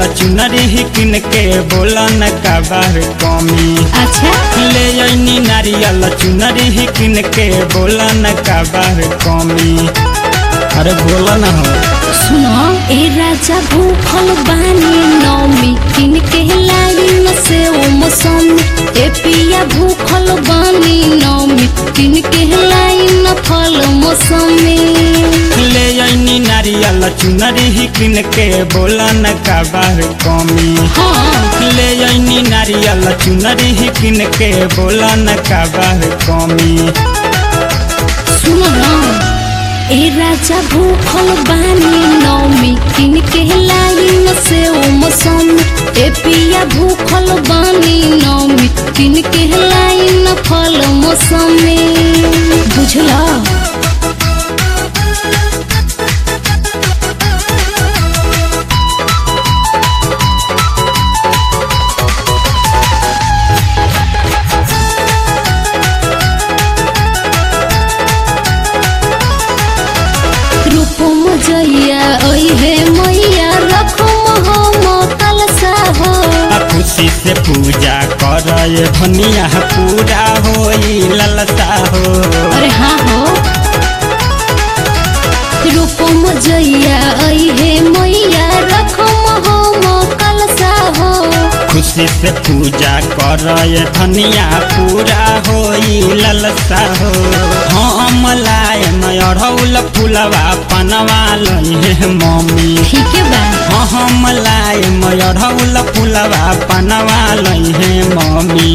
चुनरी किन के बोला न काबर कमी अच्छा ले अइनी नारियल चुनरी किन के बोला न काबर कमी अरे बोला न हो सुनो ए राजा भूखल बानी नौमी किन के लाई न से ओ मौसमी ए पिया भूखल बानी नौमी किन के लाई न फल मौसमी ले अइनी नारियल चुनरी किन के बोला न काबर कमी हाँ ले अइनी नारियल चुनरी किन के बोला न काबर कमी सुनो न ए राजा भूखल बानी नौमी किन के लाई न से ओ मौसमी ए पिया भूखल बानी नौमी किन के लाई न फल मौसमी बुझला रूपम जइया ओइ हे मैया रखम हम कलसा हो आ खुशी से पूजा कर भनिया पूरा होई ललता हो अरे हाँ हो रूपम जइया ओइ हे मैया रखम हम कलसा हो खुशी से पूजा कर धनिया पूरा होई ललता हो हम लाए अढ़ौल फुलवा पनवा लहे मम्मी ठीक है बा हम लाए अढ़ौल फुलवा पनवा लहे मम्मी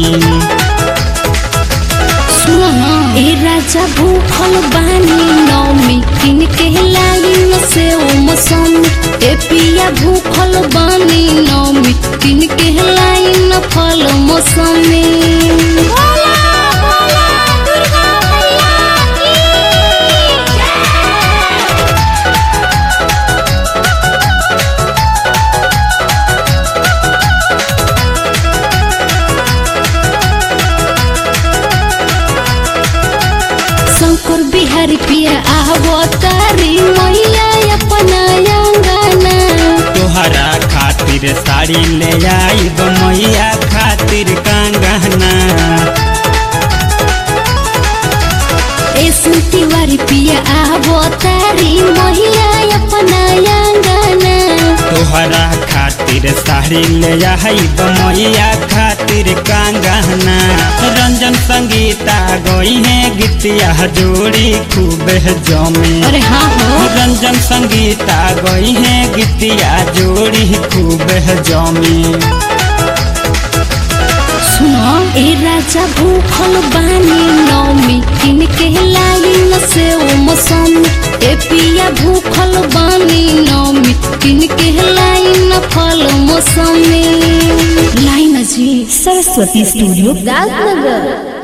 सुनो न ए राजा भूखल बानी नौमी किन के लाई न से ओ मौसमी ए पिया भूखल बानी नौमी किन के लाई न फल मौसमी शंकर बिहारी पिया आवो तारी मैया अपना अंगना तोहरा खातिर साड़ी ले आई मैया खातिर कंगना ए सुतिवारी पिया आवो तारी मैया अपना अंगना तोहरा खातिर साड़ी ले आई मैया खातिर कंगना रंजन संगीता गई है गीतिया जोड़ी खूब जमे अरे हाँ हो रंजन संगीता गई है गीतिया जोड़ी खूब जमी सुनो ए राजा भूखल बानी नौमी किन के लाई न से ओ मौसमी ए पिया भूखल बानी नौमी किन के लाई न फल मौसमी लाई न जी सरस्वती स्टूडियो राजनगर